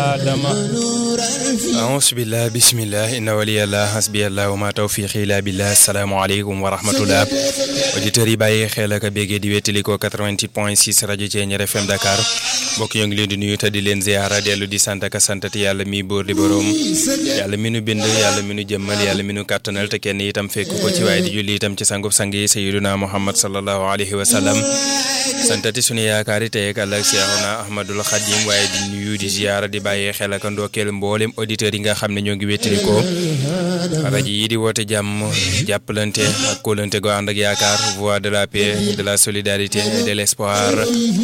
adama aousubillah bisimillah inna waliyallah hasbiyallah wa ma tawfiqi illa billah asalaamaaleykum wa rahmatullah auditeurs yi bàyyi xel ak béggee di wéttali ko 88 point 6 rajo Thiéniere FM Dakar mbokk yoo ngi leen di nuyu te di leen ziara dellu di sant ak santati yàlla mi bóor di boroom yàlla mi nu bind yàlla mi nu jëmmal yàlla mi nu kàttanal te kenn itam fekk ko ci waaye di julli itam ci sangub sang yi sayiduna muhammad sallallahu alayhi wa sallam santati sunu yaakaari tey ak àllak seexuna ahmadul xadim waaye di nuyu di ziara di bàyyi xel ak ndokkeel mboolem auditeurs yi nga xam ne ñoo ngi wéttali ko rajo yi di woote jàmm jàppalante ak kóolante go ànd ak yaakaar voix de la paix de la solidarité et de l'espoir